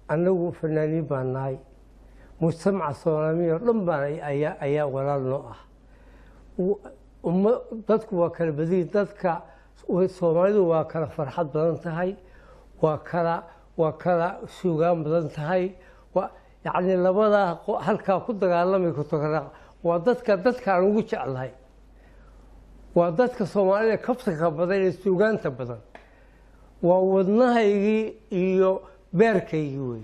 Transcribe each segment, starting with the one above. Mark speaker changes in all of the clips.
Speaker 1: annagu fanaaniin baan nahay mujtamaca soomaaliya oo dhan baan ayaa ayaa walaal noo ah umma dadku waa kala badiyi dadka soomaalidu waa kala farxad badan tahay waa kala waa kala suugaan badan tahay waa yacni labadaa halkaa ku dagaalamay kutokaraq waa dadka dadkaan ugu jeclahay waa dadka soomaalida kabtanka badan ee suugaanta badan waa wadnahaygii iyo beerkaygii wey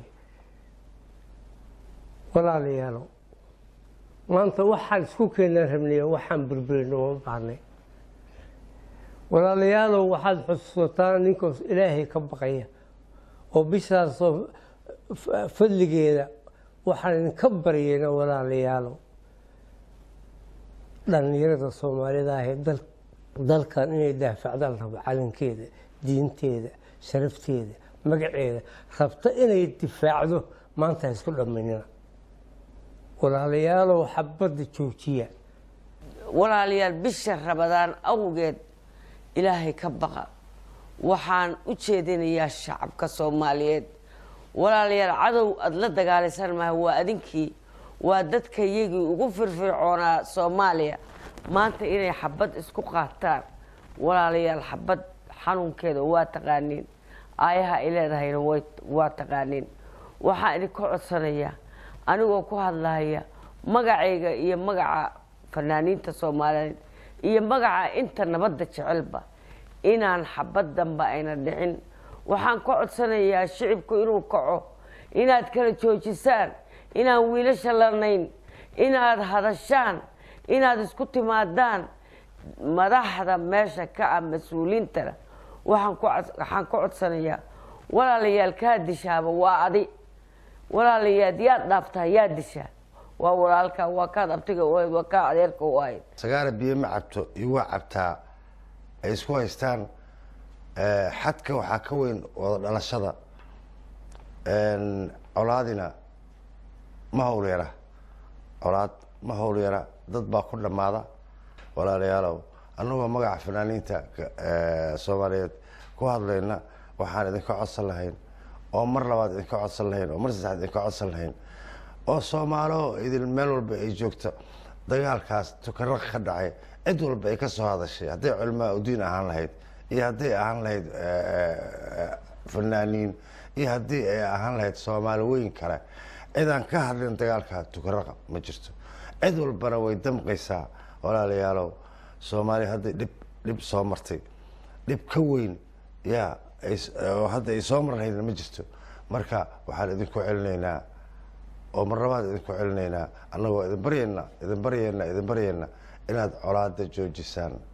Speaker 1: walaalayaalo maanta waxaan isku keenaan rabnay waxaan burburino uma baahnay walaalayaalow waxaad xusuusataan ninkoos ilaahay ka baqaya oo bishaasoo fadligeeda waxaan idinka baryayna walaalayaalow dhallinyarada soomaalida ahee dalkan inay daafacdaan rabo calankeeda diinteeda sharafteeda magaceeda rabta inay difaacdo maanta ha isku dhammaynina walaalayaalow xabadda joojiya
Speaker 2: walaalayaal bisha rabadaan awgeed ilaahay ka baqa waxaan u jeedinayaa shacabka soomaaliyeed walaalayaal cadow aada la dagaalaysan maha waa adinkii waa dadka yagii ugu firfircoonaa soomaaliya maanta inay xabad isku qaataan walaalayaal xabad xanuunkeeda waa taqaaniin aayaha ay leedahayna waa taqaaniin waxaan idinka codsanayaa anigoo ku hadlahaya magacayga iyo magaca fanaaniinta soomaaliyeed iyo magaca inta nabadda jecelba inaan xabad danba ayna dhicin waxaan ka codsanayaa shicibku inuu kaco inaad kala joojisaan inaan wiilasha lanayn inaad hadashaan inaad isku timaadaan madaxda meesha ka ah mas-uuliintana waxaan ka codsanayaa walaalayaal kaa dishaaba waa adi walaalayaad yaad dhaaftaa yaa dishaa waa walaalka waa kaad abtiga u ahayd waa kaa adeerka u ahayd
Speaker 3: sagaara biyo ma cabto iyo waa cabtaa ay isku haystaan xadka waxaa ka weyn wada dhalashada colaadina ma hawl yara colaad ma hawl yara dad baa ku dhammaada walaalayaalow annagoo magaca fanaaniinta soomaaliyeed ku hadlayna waxaan idinka codsan lahayn oo mar labaad idinka codsan lahayn oo mar saddexaad idinka codsan lahayn oo soomaalo idin meel walba ay joogto dagaalkaas tukaraq ka dhacay cid walba ay ka soo hadashay hadday culimaa udiin ahaan lahayd iyo hadday ahaan lahayd fanaaniin iyo haddii ay ahaan lahayd soomaali weyn kale cidaan ka hadlin dagaalka tukaraqa ma jirto cid walbana way damqaysaa walaalayaalow soomaaliya hadday dhib dhib soo martay dhib ka weyn yaa oo hadda ay soo mar lahaydna ma jirto marka waxaan idinku celinaynaa oo mar labaad idinku celinaynaa annagoo idin baryayna idin baryayna idin baryayna inaad colaada joojisaan